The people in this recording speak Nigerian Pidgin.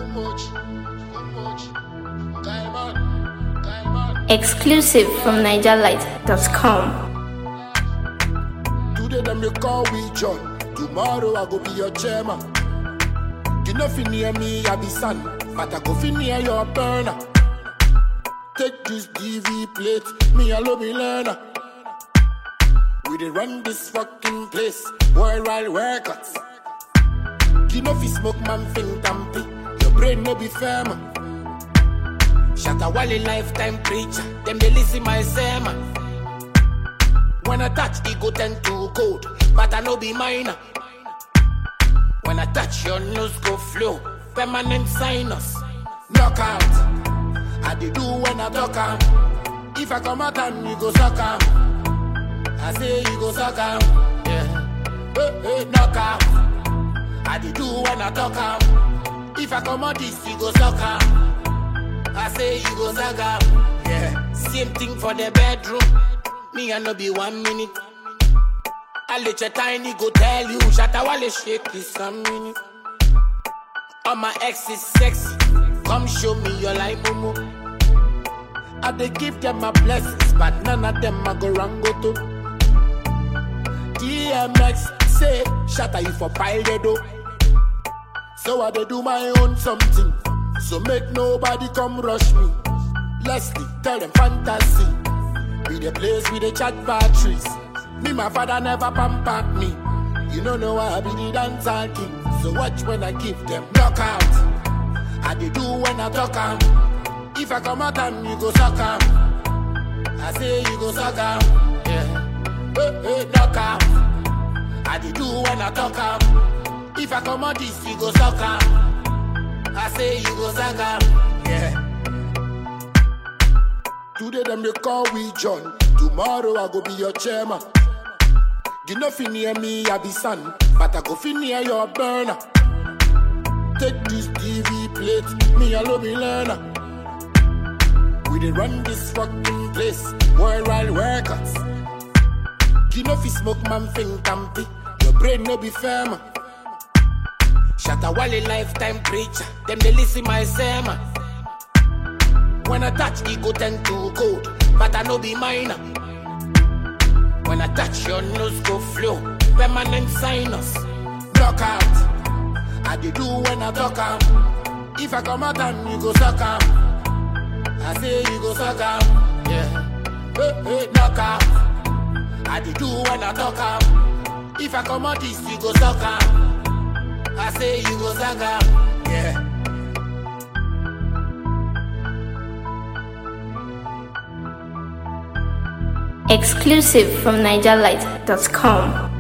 much, too much. Diamond, diamond. Exclusive from NigerLight.com. Today them they call we John. Tomorrow I go be your chairman. You know fi near me I be son, but I go fi near your burner. Take this DV plate, me alone be learner. We dey run this fucking place, worldwide workouts. You know fi smoke man think tampy, your brain no be firm. Shatta Wale lifetime preacher, them they listen my sermon. When I touch, it go tend to cold, but I no be minor. When I touch, your nose go flow, permanent sinus. Knockout, I dey do when I talk am. If I come out and you go suck am, I say you go suck am. Yeah, hey, hey, knockout. I dey do when I talk am. If I come out this, you go suck am. I say you go suck am. Yeah, same thing for the bedroom. Me I no be one minute. I let your tiny go tell you, Shatta Wale shake this a minute. All my ex is sexy, come show me your life, momo. I dey give them my blessings, but none of them I go wrong go to. DMX say, Shatta you for pile though. So I dey do my own something, so make nobody come rush me. Leslie, tell them fantasy. Be the place with the chat batteries. Me, my father never pampered me. You don't know why I be the dancer king. So watch when I give them knockout. I dey do when I talk am. If I come out and you go suck am. I say you go suck am. Yeah. Hey, hey, knockout. I dey do when I talk am. If I come out this, you go suck am. I say you go suck am. Yeah. Today them they call we John. Tomorrow I go be your chairman. You know fi near me I be son, but I go fi near your burner. Take this DV plate, me alone be learner. We dey run this fucking place, worldwide workers. You know fi smoke man think tampy, your brain no be firm. Shatta Wale lifetime preacher, them they listen my sermon. When I touch, it go tend to cold, but I no be minor. When I touch, your nose go flow, permanent sinus. Knockout, I dey do when I talk am. If I come out and you go suck am, I say you go suck am. Yeah, hey, hey, knockout, I dey do when I talk am. If I come out this, you go suck am. I say you go suck am. Yeah. Exclusive from NigerLight.com.